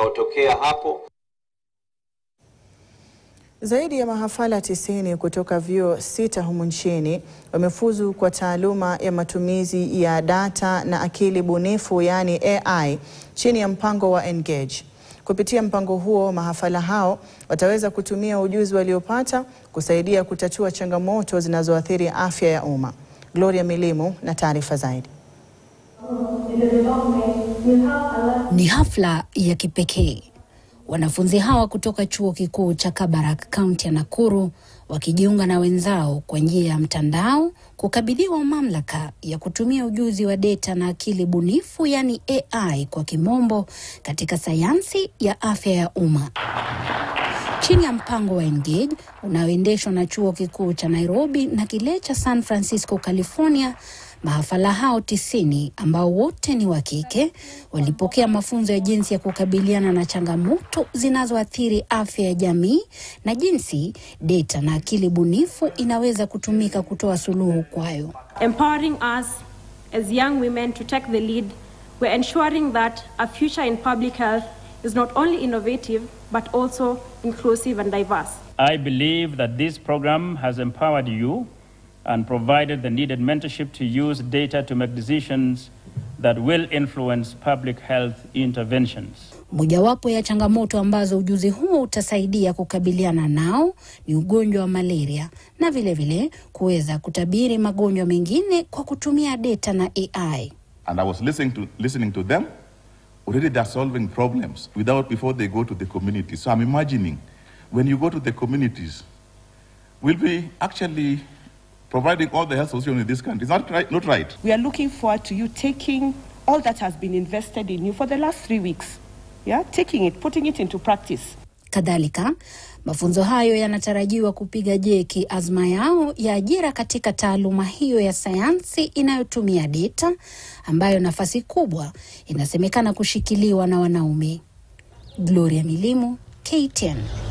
yanayotokea hapo. Zaidi ya mahafala tisini kutoka vyuo sita humu nchini wamefuzu kwa taaluma ya matumizi ya data na akili bunifu yaani AI chini ya mpango wa Engage. Kupitia mpango huo, mahafala hao wataweza kutumia ujuzi waliopata kusaidia kutatua changamoto zinazoathiri afya ya umma. Gloria Milimu na taarifa zaidi. Ni hafla ya kipekee. Wanafunzi hawa kutoka chuo kikuu cha Kabarak, kaunti ya Nakuru, wakijiunga na wenzao kwa njia ya mtandao kukabidhiwa mamlaka ya kutumia ujuzi wa data na akili bunifu, yaani AI kwa kimombo, katika sayansi ya afya ya umma chini ya mpango wa Engage unaoendeshwa na chuo kikuu cha Nairobi na kile cha San Francisco, California. Mahafala hao tisini ambao wote ni wa kike walipokea mafunzo ya jinsi ya kukabiliana na changamoto zinazoathiri afya ya jamii na jinsi data na akili bunifu inaweza kutumika kutoa suluhu kwayo. empowering us as young women to take the lead, we're ensuring that a future in public health is not only innovative but also inclusive and diverse. I believe that this program has empowered you and provided the needed mentorship to use data to make decisions that will influence public health interventions. Mojawapo ya changamoto ambazo ujuzi huo utasaidia kukabiliana nao ni ugonjwa wa malaria na vilevile kuweza kutabiri magonjwa mengine kwa kutumia data na AI. And I was listening to, listening to them. Already they're solving problems without before they go to the community. So I'm imagining when you go to the communities, we'll be actually providing all the health solutions in this country. Is that right? Not right? We are looking forward to you taking all that has been invested in you for the last three weeks. Yeah, taking it, putting it into practice. Kadhalika, mafunzo hayo yanatarajiwa kupiga jeki azma yao ya ajira katika taaluma hiyo ya sayansi inayotumia data, ambayo nafasi kubwa inasemekana kushikiliwa na wanaume. Gloria Milimu, KTN.